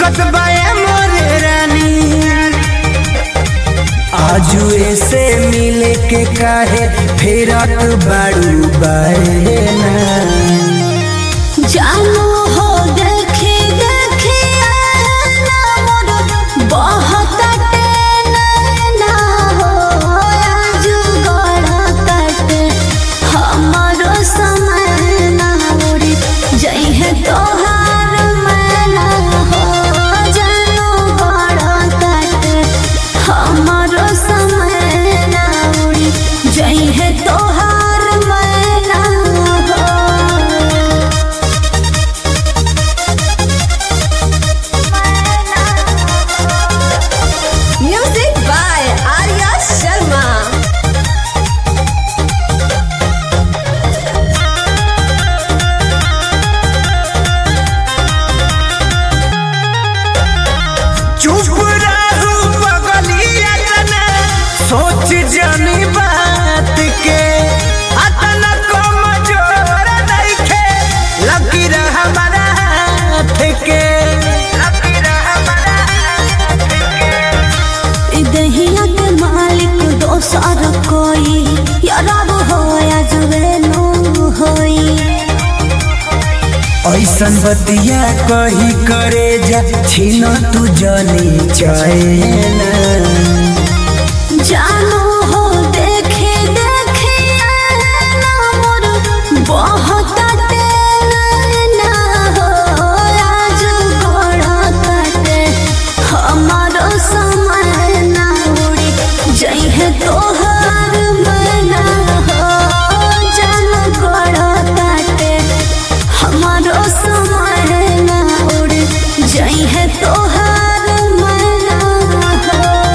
दिक्कत बाए मोरे रानी आजू ऐसे मिले के काहे फेरत बाड़ू बाए ना जानू हो देखे देखे आना मोर बहुत ना हो आजू गड़ा कट हमारो समय ना उड़ी जई है तोहार मैना हो जानू गड़ा कट हमारो समय ना उड़ी जई है तोहार मैना हो Music by Arya Sharma. चुप रहू बगलिया जना सोच जानी बात के अतना कमजोर नइखे लकीर हमारा हाथ के लकीर हमारा हाथ के ई दहिया के मालिक दोसर कोई यारब हो या जुवेनो होई ऐसन बतिया कही करे जा छीन तू जनी चैना जानो हो देखे देखे आना मोर बहुत ना हो आज गोड़ा काटे हमारो समय ना उड़ी जई है तोहार मना हो जानो गोड़ा काटे हमारो समय ना उड़ी जई है तोहार मना हो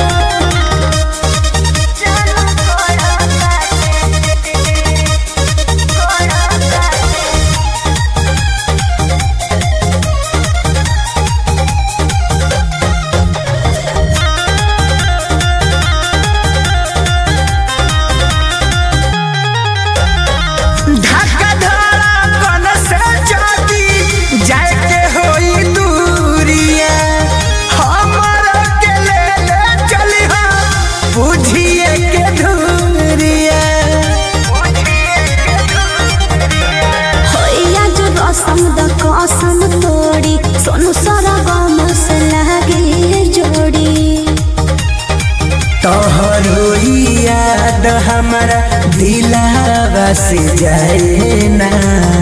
जानो गोड़ा काटे गोड़ा काटे धक्का धड़कन से जाती जाए के होई दूरिया हमर के ले ले चली बुझिए के धूरिया होइया जो रसम द कसम तोड़ी सोनू सारा गम से लागे जोड़ी तोहर होई याद हमारा दिलावा से जाए ना